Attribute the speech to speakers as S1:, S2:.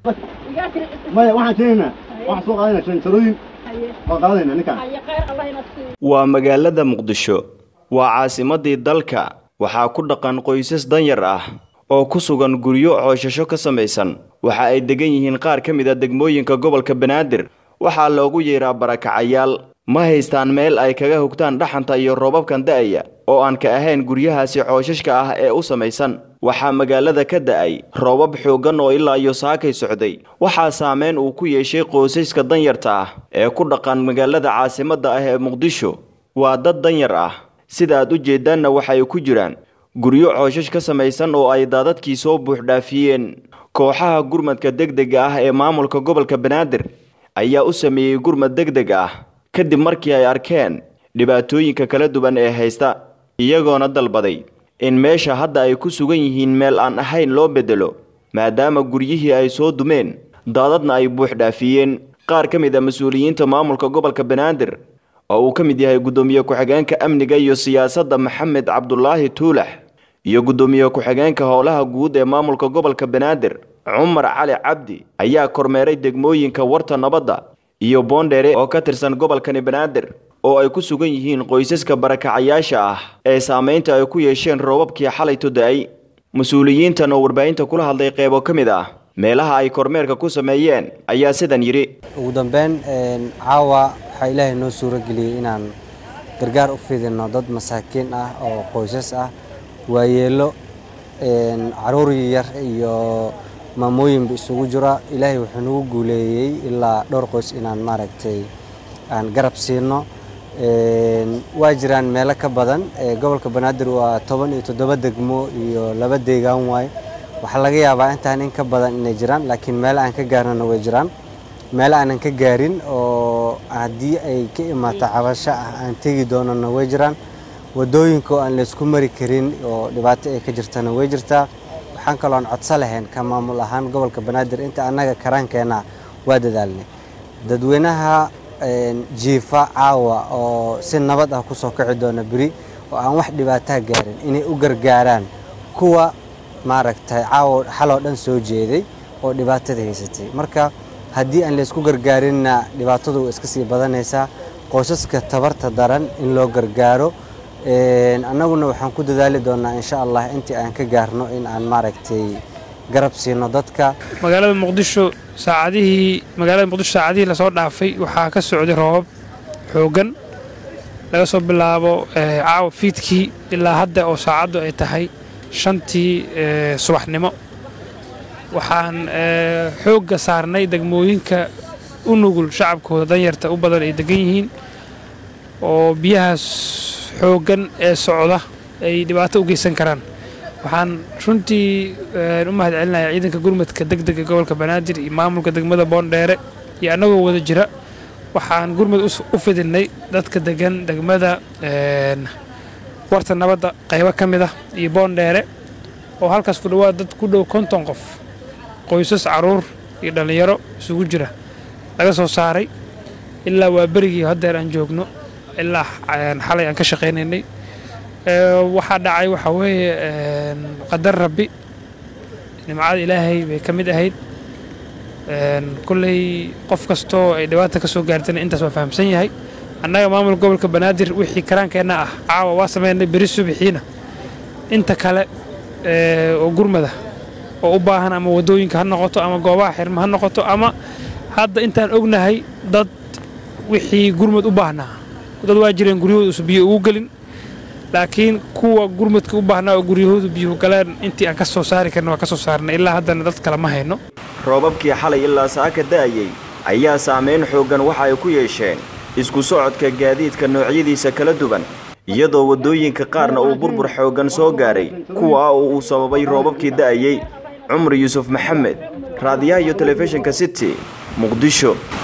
S1: maya waxaan keenaynaa waxaan soo qaadayna shanjarooyin waan qaadayna ninkaan
S2: waa magaalada muqdisho waa caasimadii dalka waxaa ku dhaqan qoysas danyar ah oo ku sugan guryo cooshasho ka samaysan waxa ay degan yihiin qaar ka mid a degmooyinka gobolka banaadir waxaa loogu yeeraa barakacayaal ma haystaan meel ay kaga hogtaan dhaxanta iyo roobabkan da'aya oo aan ka ahayn guryahaasi cooshashka ah ee u samaysan waxaa magaalada ka da'ay roobab xooggan oo ilaa iyo saakay socday waxaa saameyn uu ku yeeshay qoysaska danyarta ah ee ku dhaqan magaalada caasimadda ah ee muqdisho waa dad danyar ah sida aad u jeedaanna waxay ku jiraan guryo cooshash ka samaysan oo ay daadadkii soo buuxdhaafiyeen kooxaha gurmadka degdega ah ee maamulka gobolka banaadir ayaa u sameeyey gurmad degdeg ah kadib markii ay arkeen dhibaatooyinka kala duwan ee haysta iyagoona dalbaday in meesha hadda ay ku sugan yihiin meel aan ahayn loo beddelo maadaama guryihii ay soo dumeen daadadna ay buuxdhaafiyeen qaar ka mid a mas-uuliyiinta maamulka gobolka banaadir oo uu ka mid yahay guddoomiye ku-xigeenka amniga iyo siyaasadda maxamed cabdulaahi tuulax iyo guddoomiye ku-xigeenka howlaha guud ee maamulka gobolka banaadir cumar cali cabdi ayaa kormeeray degmooyinka warta nabadda iyo boondheere oo ka tirsan gobolkani banaadir oo ay ku sugan yihiin qoysaska barakacayaasha ah ee saamaynta ay ku yeesheen roobabkii xalayto da-ay mas-uuliyiintan oo warbaahinta kula hadlay qeybo ka mid ah meelaha ay kormeerka ku sameeyeen ayaa sidan yidhi
S3: ugu dambeyn caawa waxaa ilaahay noo suuro geliyey inaan gargaar u fidino dad masaakiin ah oo qoysas ah waayeelo caruur yar iyo maamooyinba isugu jira ilaahay wuxuu nagu guuleeyey ilaa dhowr qoys inaan maaragtay aan garab siino waa jiraan meelo ka badan gobolka banaadir waa toban iyo toddoba degmo iyo laba deegaan waaye waxaa laga yaabaa intaan in ka badan inay jiraan laakiin meelo aan ka gaarnana way jiraan meelo aanan ka gaarin oo haddii ay ka imaato cabasho ah aan tegi doonana way jiraan wadooyinka oo aan laysku mari karin oo dhibaato ay ka jirtana way jirtaa waxaan kaloo aan codso lahayn ka maamul ahaan gobolka banaadir inta annaga karaankeenna waa dadaalnay dadweynaha jiifa caawa oo si nabad ah kusoo kici doona beri oo aan wax dhibaataa gaarin inay u gargaaraan kuwa maaragtay caawa xaloo dhan soo jeeday oo dhibaatada haysatay marka haddii aan laysku gargaarinna dhibaatadu way iska sii badanaysaa qoysaska tabarta daran in loo gargaaro annaguna waxaan ku dadaali doonaa insha allah intii aan ka gaarno in aan maaragtay garab siino dadka
S4: magaalada muqdisho saacadihii magaalada muqdisho saacadihii lasoo dhaafay waxaa ka socday roobab xooggan laga soo bilaabo caawa fiidkii ilaa hadda oo saacaddu ay tahay shantii subaxnimo waxaan xoogga saarnay degmooyinka u nugul shacabkooda danyarta u badan ay degan yihiin oo biyahaas xooggan ee socda ay dhibaato u geysan karaan waxaan runtii u mahad celinayaa ciidanka gurmadka degdega gobolka banaadir iyo maamulka degmada boondheere iyo annagoo wada jira waxaan gurmad u fidinay dadka degan degmada warta nabadda qaybo ka mid ah iyo boondheere oo halkaas ku dhawaad dad ku dhow konton qof qoysas caruur iyo dhallinyaro isugu jira laga soo saaray ilaa waa berigii haddeer aan joogno ilaa xalay aan ka shaqaynaynay waxaa dhacay waxaa weeye qadar rabbi nimcada ilaahay bay ka mid ahayd kolley qof kastoo ay dhibaata ka soo gaartana intaas waa fahamsan yahay annaga maamulka gobolka banaadir wixii karaankeenna ah caawa waa sameynay beri subixiina inta kale oo gurmada oo u baahan ama waddooyinka ha noqoto ama goobaha xirma ha noqoto ama hadda intaan ognahay dad wixii gurmad u baahnaa dad waa jireen guryahooda biyo ugu gelin laakiin kuwa gurmadka u baahnaa oo guryahoodu biyuhu galeen intii aan ka soo saari karna waa ka soo saarnay ilaa haddana dad kale ma hayno
S2: roobabkii xalay ilaa saaka da'ayay ayaa saamayn xooggan waxa ay ku yeesheen isku socodka gaadiidka noocyadiisa kala duwan iyadoo waddooyinka qaarna uu burbur xooggan soo gaaray kuwa oo uu sababay roobabkii da'ayey cumar yuusuf maxamed raadiyaha iyo telefishinka city muqdisho